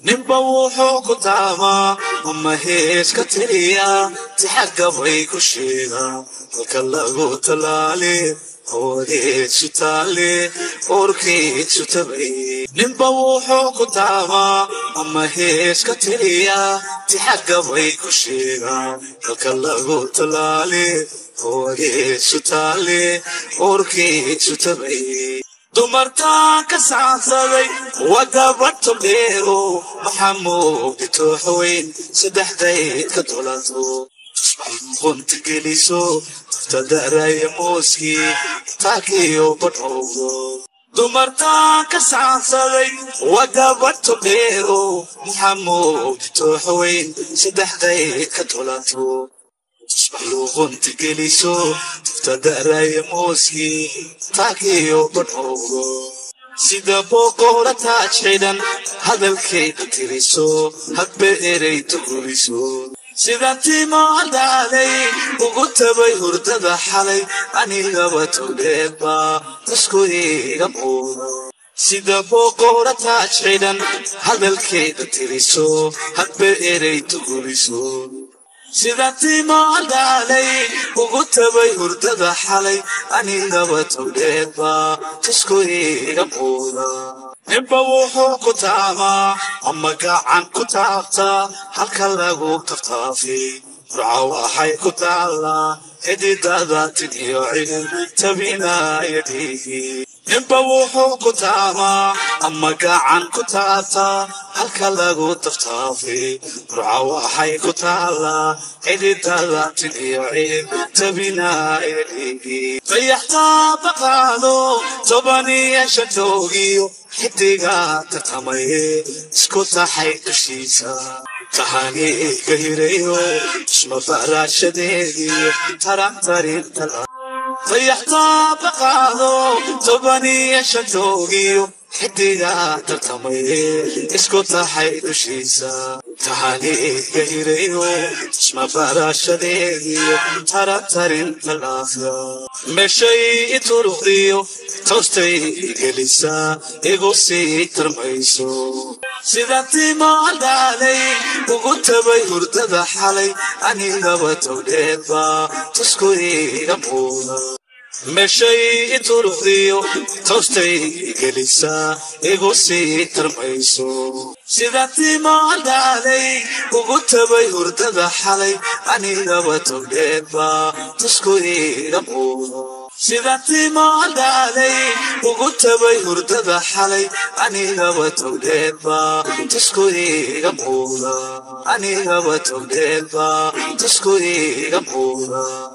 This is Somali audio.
ninba wuxuu ku taamaa ama hees ka tiriya si xaggabay ku sheegaa halka lagu talaale hoodeedsu taale oorkeedsu tabay ninba wuxuu ku taamaa ama hees ka tiriya si xaggabay ku sheegaa halka lagu talaale hoodeedsu taale oorkeedsu tabay dumartaan ka saansaday waa gabadh beero maxaa moogdi tooxweyn saddexdayd ka dolato qunta geliso taftadaraya mooskii taakiyo badhowgo dumartaan ka saansaday waa gabadh beero maxaa moogdi tooxweyn saddexdayd ka dolato luuqunta geliso taftadaraya mooskii taakiyo badhowgo sida booqowla taaj xidhan hadalkeeda tiriso hadba erey tuguliso sida timaadaalay ugu tabay hurdada xalay anigaba towdheedba isku iga muudo sida booqowla taaj xidhan hadalkeeda tiriso hadba erey tuguliso sida timaadaalay ugu tabay hurdada xalay anigaba towdheedba isku iga muuda ninba wuxuu ku taamaa ama gacan ku taabtaa halka lagu taftaafi burca waxay ku taallaa xididada tin iyo cilin tabinaya dhiigi ninba wuxuu ku taamaa ama gacan ku taabtaa halka lagu taftaafi burca waxay ku taallaa xididada tin iyo cilin tabinaya dhiigi dayaxtaa baqaado tobaniyo shantoogiyo xidiga tartamaye isku taxay dushiisa tahaniga hirayo isma baraashadeediyo tarantarinta dayaxtaa baqaado tobaniyo shantoogiyo xidiga tartamaye isku taxay dushiisa tahaniga hirayo isma baraashadeediyo tarantarinta laafya meeshay ituruqdiyo toostay gelisaa igu sii tarmayso sida timaadaalay ugu tabay hurdada xalay anigaba towdheedba tusku iga muuda meeshay ituruqdiyo toostay gelisaa igu sii tarmayso sida timaadaalay ugu tabay hurdada xalay anigaba towdheedba tusku iga muuda sida timaadaalay ugu tabay hurdada xalay anigaba towdheedba tusku iga muuda anigaba towdheedba tusku iga muuda